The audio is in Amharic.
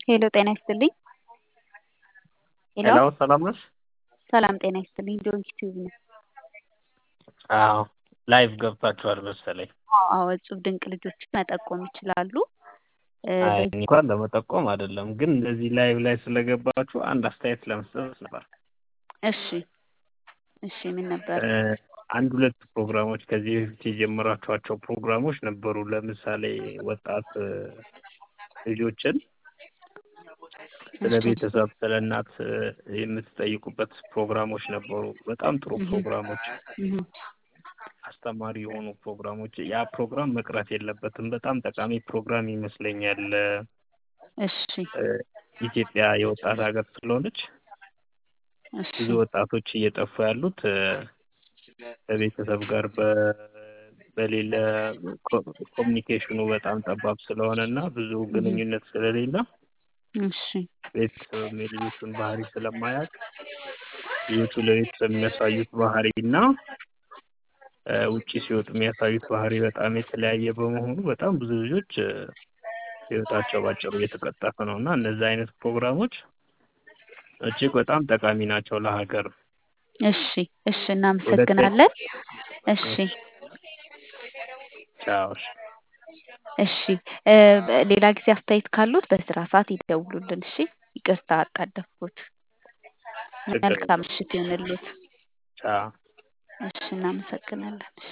ሄሎ ጤና ይስጥልኝ። ሄሎ ሄሎ ሰላም ነሽ? ሰላም ጤና ይስጥልኝ። ዶንኪ ቲዩብ ነው። አዎ ላይቭ ገብታችኋል መሰለኝ። አዎ እጹብ ድንቅ ልጆችን መጠቆም ይችላሉ። እ፣ አይ በዚህ እንኳን ለመጠቆም አይደለም፣ ግን እንደዚህ ላይቭ ላይ ስለገባችሁ አንድ አስተያየት ለመስጠት ነበር። እሺ እሺ ምን ነበር? እ፣ አንድ ሁለት ፕሮግራሞች ከዚህ በፊት የጀመራችኋቸው ፕሮግራሞች ነበሩ። ለምሳሌ ወጣት እ፣ ልጆችን ስለ እሺ ቤተሰብ፣ ስለ እናት እ፣ የምትጠይቁበት ፕሮግራሞች ነበሩ። በጣም ጥሩ እህ ፕሮግራሞች፣ እህ አስተማሪ የሆኑ ፕሮግራሞች። ያ ፕሮግራም መቅረት የለበትም። በጣም ጠቃሚ ፕሮግራም ይመስለኛል። እሺ እ፣ ኢትዮጵያ የወጣት ሀገር ስለሆነች እሺ ብዙ ወጣቶች እየጠፉ ያሉት እ፣ ከቤተሰብ ጋር በ- በሌለ ኮ- ኮሚኒኬሽኑ በጣም ጠባብ ስለሆነ እና ብዙ እህ ግንኙነት ስለሌለ እሺ ቤተሰብ የልጆቹን ባህሪ ስለማያውቅ ልጆቹ ለቤተሰብ የሚያሳዩት ባህሪ እና እ፣ ውጪ ሲወጡ የሚያሳዩት ባህሪ በጣም የተለያየ በመሆኑ በጣም ብዙ ልጆች እ፣ ህይወታቸው ባጭሩ እየተቀጠፈ ነው እና እነዚህ አይነት ፕሮግራሞች እጅግ በጣም ጠቃሚ ናቸው ለሀገር። እሺ እሺ ሁለተኛ እናመሰግናለን። እሺ ቻው። እሺ። እሺ እ፣ ሌላ ጊዜ አስተያየት ካሉት በስራ ሰዓት ይደውሉልን። እሺ ይቅርታ አጣደፍኩት። ችግር መልካም የለም። ምሽት ይሁንልዎት። ቻው። እሺ እናመሰግናለን። እሺ